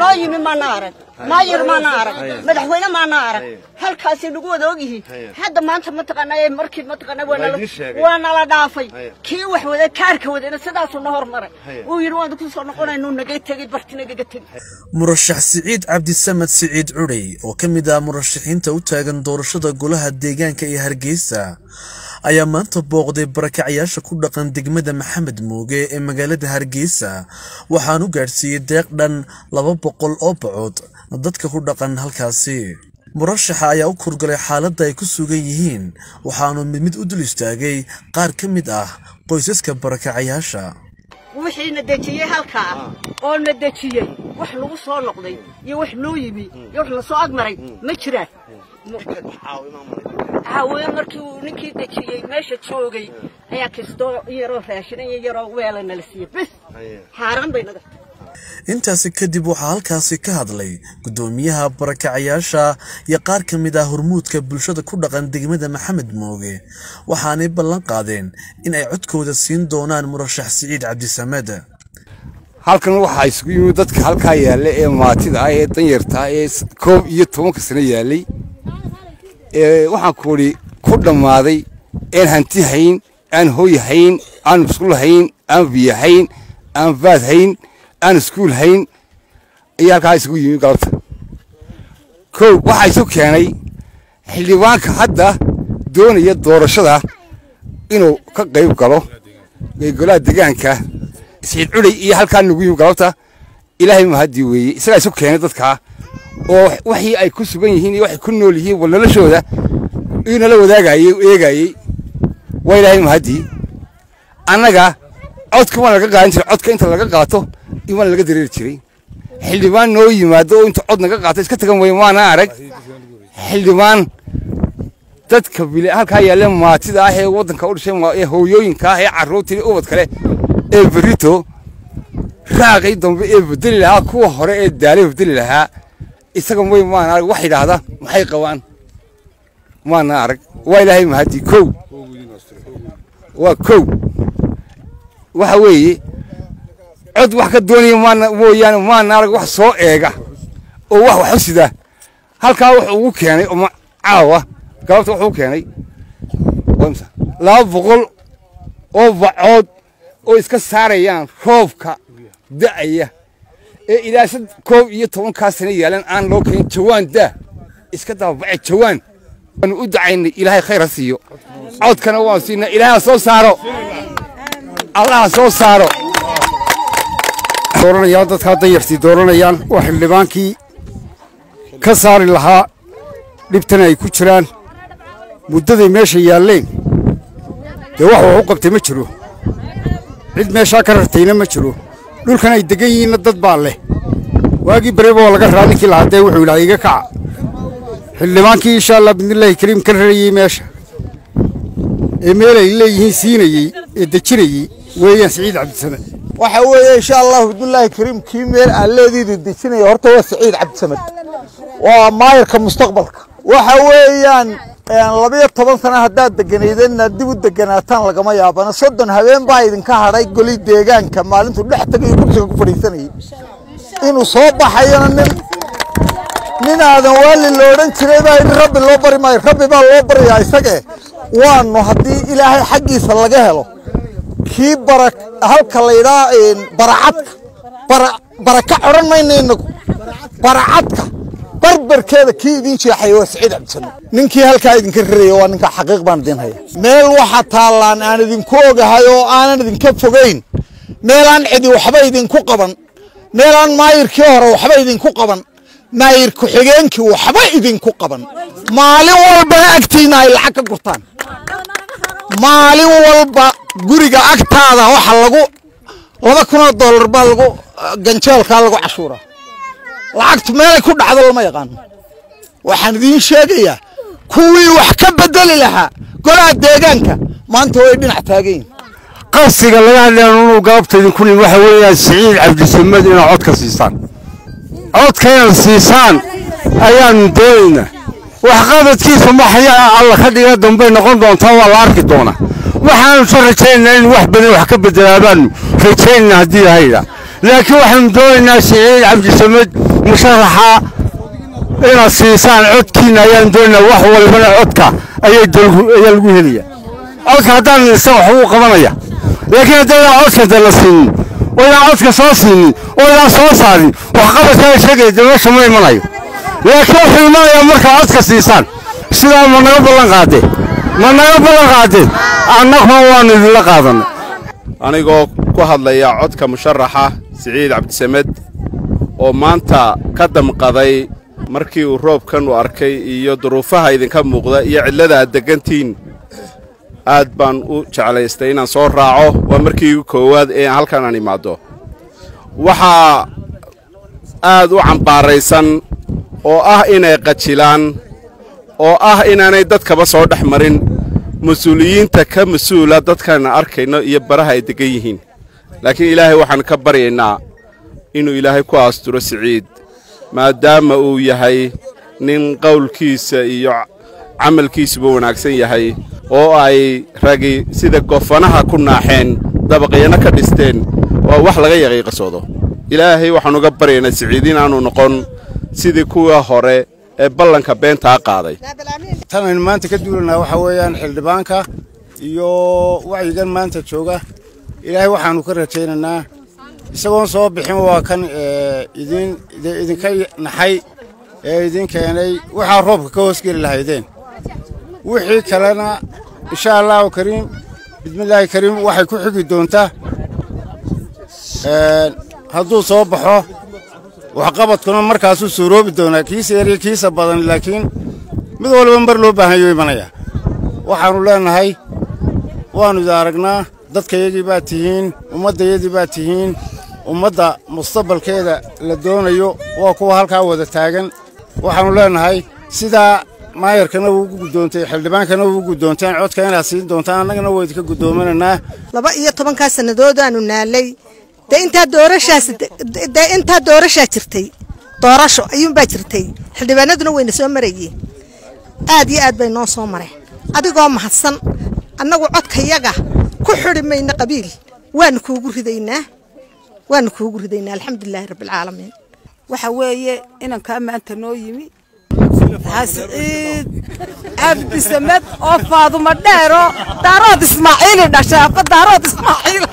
noo yimi maana arag maayir maana arag madaxweyne maana arag halkaasay nagu wada ogyihiin hadda maanta mataqaanaa ee markii mataqaanaa waa nala- waa nala dhaafay kii wax wada kaarka wadana sidaasuu na hormaray uu yidhi waan ku soo noqonaynuu naga tegey barti nagaga tegey murashax siciid cabdisamed siciid cudhay oo ka mid ah murashaxiinta u taagan doorashada golaha deegaanka ee hargeysa ayaa maanta booqday barakacayaasha ku dhaqan degmada maxamed muuge ee magaalada hargeysa waxaanu gaadhsiiyey deeq dhan laba boqol oo bacood dadka ku dhaqan halkaasi murashaxa ayaa u kurgalay xaaladda ay ku sugan yihiin waxaanu mid mid u dul istaagay qaar ka mid ah qoysaska barakacayaasha wixii na dejiyey halkaa oo na dejiyey wax lagu soo noqday iyo wax noo yimi iyo wax lasoo agmaray ma jiraan caawiye markii uu ninkii dejiyey meesha joogay ayaa kastoo yaroo raashin iyo yaroo weela nala siiyey bes xaaraan bay naga intaasi kadib waxaa halkaasi ka hadlay guddoomiyaha barakacayaasha iyo qaar ka mid ah hormuudka bulshada ku dhaqan degmada maxamed mooge waxaanay ballan qaadeen in ay codkooda siin doonaan murashax siciid cabdisamed halkan waxaa isugu yimid dadka halkaa yaalla ee maatida ah ee danyarta ah ee s- koob iyo tobanka sano yaallay ee waxaan ku idhi ku dhammaaday een hanti hayn aan hoy hayn aan musqul hayn aan biyo hayn aan baad hayn aan iskuul hayn ayaa halkaa isugu yimid galabta kow waxaa isu keenay xildhibaanka hadda doonaya doorashada inuu ka qayb galo ee golaha deegaanka isciid culey iyo halkaa nagu yimi galabta ilaahay mahadii weeye isagaa isu keenay dadkaa oo waxii ay ku sugan yihiin iyo waxay ku nool yihiin wal noloshooda iyuu nala wadaagayey eegayey waa ilaahay mahadii annaga codka waan laga qaadan jiray codka inta laga qaato in waan laga dareeri jiray xildhibaan noo yimaado oo inta cod naga qaato iska tagan weye maana arag xildhibaan dadka bile halkaa yaalla maatida ah ee waddanka u dhashay ma- ee hooyooyinka ah ee carruurta iyo ubad kale ee berito raaqii dambe ee bedeli lahaa kuwa hore ee daalay bedeli lahaa isaga way maana arag wax yidhaahda maxay qabaan maana arag waa ilaahay mahadii kow waa kow waxa weeye cod wax ka doonaya maana mooyaane maana arag wax soo eega oo wax wax u sida halkaa wuxuu ugu keenay oo ma- caawa galabta wuxuu u keenay waa imisa? laba boqol oo bacood oo iska saarayaan roobka da'aya ee ilaa sad koob iyo tobankaa sano yaalan aan loo keenin jawaan daa iska dababace jawaan waanu u dacaynay ilaahay khayr ha siiyo codkana waan siinay ilaahay ha soo saaro allah ha soo saaro dooranayaan dadkaa danyartii dooranayaan oo xildhibaankii ka saari lahaa dhibtan ay ku jiraan muddaday meesha yaalleen dee wax wax u qabtay ma jiro cid meeshaa ka rartayna ma jiro dhulkan ay degan yihiinna dad baa leh waagii bareba waa laga raa ninkii lahadee wuxuu yidhaha iga kaca xildhibaankii insha allah bidnillaahi kariim ka rarayey meesha ee meel ay leeyihiin siinayey ee dejinayey weeyaan siciid cabdisamed waxa weeye insha allahu bidnillaahi kariim kii meel aan leediida dejinaya horta waa saciid cabdisamed waa maayarka mustaqbalka waxa weeyaan labiyo toban sano haddaad deganaydanna dib u deganaataan lagama yaabana soddon habeen baa idinka hadhay goli deegaanka maalintuu dhex tagayo kursiga ku fadhiisanayay inuu soo baxayona nin nin aadan waali la odhan jiray baa yidhi rabbi loo bari maayo rabbi baa loo baryaa isage waanu haddii ilaahay xaggiisa laga helo kii bara halka laydhaa baracadka bara baraka odhan mayna inagu baracadka barbarkeeda kii idin jeexay waa saciid cabdisamed ninkii halkaa idinka raraya waa ninka xaqiiq baan idin haya meel waxa taallaan aan idinku ogahay oo aanan idinka fogayn meelaan cidi waxba idinku qaban meelaan maayirkii hore waxba idinku qaban maayir ku-xigeenkii waxba idinku qaban maalin walbana agtiina ay lacag ka gurtaan maalin walba guriga agtaada waxa lagu laba kunoo dollar baa lagu ganjeelkaa lagu cashuuraa lacagtu meelay ku dhacdo lama yaqaano waxaan idiin sheegayaa kuwii wax ka bedeli lahaa golaha deegaanka maanta way dhinac taagan yihin qasiga laga hadlayan inuu galabta idinku nim waxa weeyaan siciid cabdisamed inaad codka siisaan codka inaad siisaan ayaanu doonaynaa waxqabadkiisa maxaya alla ka dhiga dambay noqon doontaa waa la arki doonaa waxaanu soo rajaynaynaa in wax badan wax ka bedelaa baanu rajaynayna haddii lahayda laakiin waxaanu doonaynaa siciid cabdisamed musharaxa inaad siisaan codkiinna ayaanu doonaynaa wax walbana codka ayaa lagu helaya codka haddaan isaga wax uu qabanaya laakiin haddaydan codka de la siinin oo idaan codka soo siinin oo idaan soo saarin waxqabadkaa sheegaya de meesha ma imanayo laakiin wuxuu imanayaa markaa codka siisaan sidaa ma naga ballan qaadeen ma naga ballan qaadeen annaguna waanu idinla qaadanay anigoo ku hadlaya codka musharaxa siciid cabdisamed oo maanta ka damqaday markii uu roobkan u arkay iyo duruufaha idinka muuqda iyo cidlada aad deggantihiin aad baan u jeclaystay inaan soo raaco waa markii koowaad ee halkan aan imaaddo waxaa aad u cambaaraysan oo ah inay qajilaan oo ah inaanay dadkaba soo dhex marin mas-uuliyiinta ka mas-uula dadkaan arkayno iyo baraha ay deggan yihiin laakiin ilaahay waxaan ka baryaynaa inuu ilaahay ku aasturo siciid maadaama uu yahay nin qowlkiisa iyo camalkiisuba wanaagsan yahay oo ay ragi sida gofanaha ku naaxeen dabaqyana ka dhisteen waa wax laga yaqiiqasoodo ilaahay waxaan uga baryaynaa siciid inaannu noqon sidii kuwa hore ee ballanka beentaa qaaday tan aynu maanta ka duulanaa waxaa weeyaan xildhibaanka iyo wacyigan maanta jooga ilaahay waxaannu ka rajaynaynaa isagoon soo bixin waa kan idin idinka naxay ee idin keenay waxaa roobka ka hoosgeli lahaydeen wixii kalena insha allahu kariim bismillaahi kariim waxay ku xigi doontaa hadduu soo baxo waxqabadkuna markaasuu suuroobi doonaa kiisa yar iyo kiisa badan laakiin mid walba mar loo baahanyo imanaya waxaannu leennahay waannu idin aragnaa dadkayagii baad tihiin ummaddayadii baad tihiin ummadda mustaqbalkeeda la doonayo waa kuwa halkaa wada taagan waxaannu leennahay sidaa maayarkana wuu ugu guddoontay xildhibaankana wuu ugu guddoonteen codka inaad siin doontaan annagana waa idinka guddoominaynaa laba iyo tobankaa sannadoodaaanu naalay dee intaa doorashaas dee intaa doorashaa jirtay doorasho ayuunbaa jirtay xildhibaanaduna wayna soo marayeen aad iyo aad bay noo soo mareen adigoo mahadsan annagu codkayaga ku xidhi mayna qabiil waanu kuugu ridaynaa waanu kuugu ridaynaa alxamdulilaahi rabbilcaalamiin waxa weeye inankaa maanta noo yimi xasciid cabdisamed oo faadumo dheero daarood ismaaciili dhashaafa daarood ismaaciil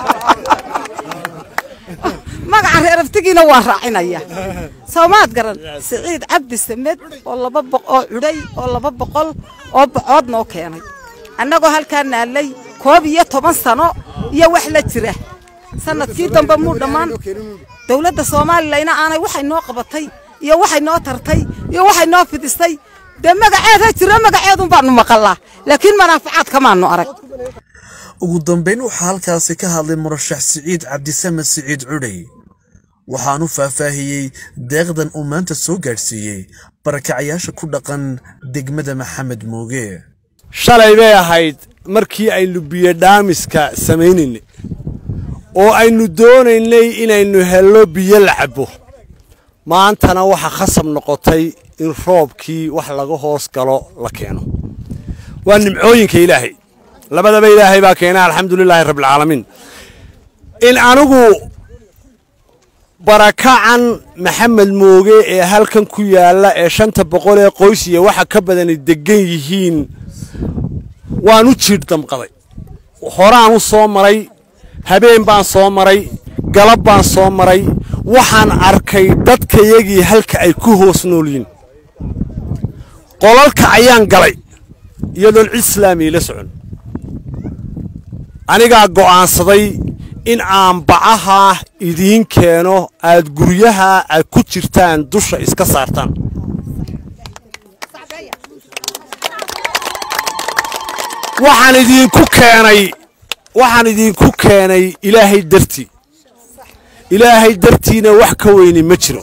magaca reeraftigiina waa raacinaya soomaad garan siciid cabdi samed oo laba oo cudhay oo laba boqol oo bocood noo keenay annagoo halkaa naalay koob iyo toban sano iyo wax la jira sanadkii dambe muu dhammaan dowladda soomaalilana aanay waxay noo qabatay iyo waxay noo tartay iyo waxay noo fidistay dee magaceeda jiro magaceedun baanu maqallaa laakiin manaafacaad kamaanu arag ugu dambayn waxaa halkaasi ka hadlay murashax siciid cabdisamed siciid cudhay waxaanu faahfaahiyey deeqdan uu maanta soo gaadhsiiyey barakacayaasha ku dhaqan degmada maxamed mooge shalay bay ahayd markii aynu biyodhaamiska samaynaynay oo aynu doonaynay inaynu hello biyo la cabbo maantana waxaa khasab noqotay in roobkii wax laga hoos galo la keeno waa nimcooyinka ilaahay labadaba ilaahay baa keena alxamdulilaahi rabbilcaalamiin in anigu barakacan maxamed mooge ee halkan ku yaalla ee shanta boqol ee qoys iyo waxa ka badani deggan yihiin waan u jiidh damqaday horaan u soo maray habeen baan soo maray galab baan soo maray waxaan arkay dadkayagii halka ay ku hoos nool yihiin qolalka ayaan galay iyadoon cid islaamiya la socon anigaa go'aansaday in aan bacaha idiin keeno aad guryaha aad ku jirtaan dusha iska saartaan waxaan idinku keenay waxaan idinku keenay ilaahay dartii ilaahay dartiina wax ka weyni ma jiro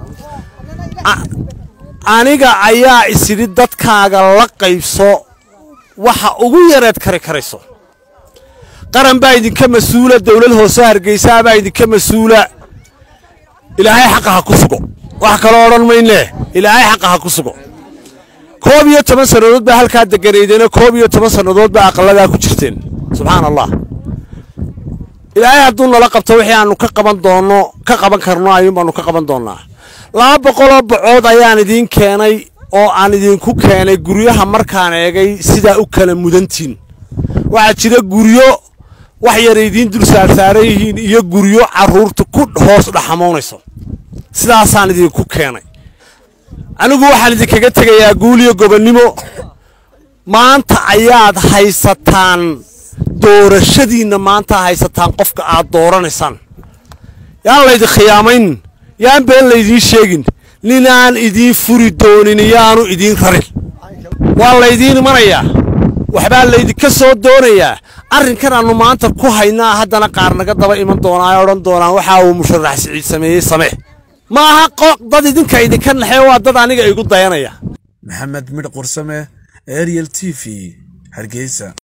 aniga ayaa isidhi dadkaaga la qaybso waxa ugu yareed kari karayso qaran baa idinka mas-uula dawlad hoose hargeysaa baa idinka mas-uula ilaahay xaqa ha ku sugo wax kaloo odhan maynee ilaahay xaqa ha ku sugo koob iyo toban sannadood baa halkaa deganaydeena koob iyo toban sannadood baa aqalladaa ku jirteen subxaan allah ilaahay hadduu nala qabto wixii aanu ka qaban doonno ka qaban karno ayuun baanu ka qaban doonnaa laba boqoloo bacood ayaan idiin keenay oo aan idinku keenay guryaha markaan eegay sidaa u kala mudantiin waxaa jira guryo wax yar idiin dul saarsaaran yihiin iyo guryo carruurta ku hoos dhaxamoonayso sidaasaan idinku keenay anigu waxaan idinkaga tegayaa guuliyo gobonnimo maanta ayaad haysataan doorashadiinna maanta haysataan qofka aad dooranaysaan yaan laydin khiyaamayn yaan been laydiin sheegin ninaan idiin furi doonin yaanu idiin rarin waa laydiin imanayaa waxbaa laydinka soo doonayaa arrinkan aannu maanta ku haynaa haddana qaar naga daba iman doonaa ee odhan doonaan waxa uu musharax siciid sameeyey samee ma aha dad idinka idinka naxee waa dad aniga igu dayanaya maxamed midh qursame ariel t v hargeysa